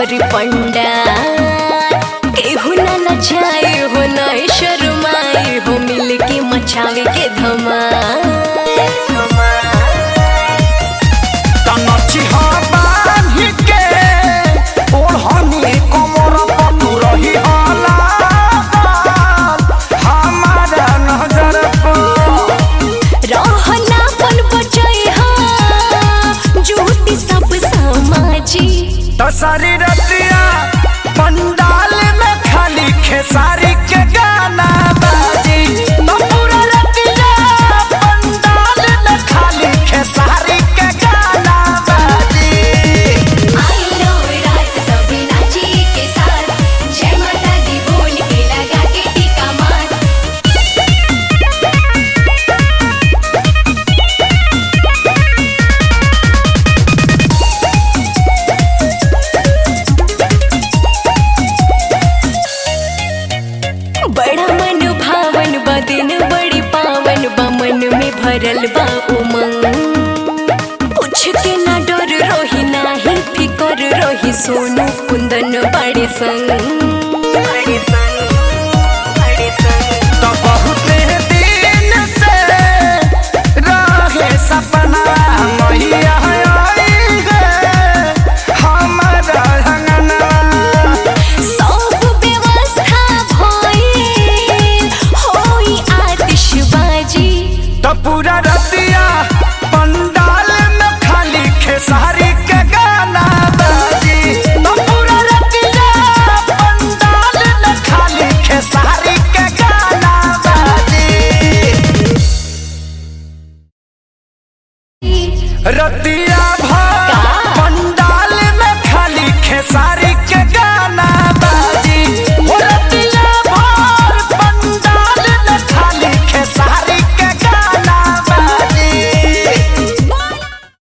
भरी पंडा केहू ना लजाए हो ना शर्माए हो मिल के मचावे के धमाल तनची बांधी के ओढ़नी कमर पटू रही हला हमारा नजर पर रहना पन बचाई हा झूठी सब समाजी दशहरी रतिया पंडाल में खाली खेसारी के गाना बाजी तो पूरा रतिया पंडाल में खाली खेसारी के गाना बाजी आई लो रात सभी नाची के साथ जय माता दी बोल के लगा के टीका मार बड़ा मन भावन बा दिन बड़ी पावन बा मन में भरल बा उमंग पूछ के ना डर रोही नाही फिकर रोही सोनू कुंदन बड़े संग बड़े संग बड़े संग तो बहुत दिन से रहे सपना मैया आई है हमारा अंगना सब व्यवस्था भइल होई आतिशबाजी तो पूरा रतिया पंडाल में खाली खेसारी के गाना बाजी तो पूरा रतिया पंडाल में खाली खेसारी के गाना बाजी रतिया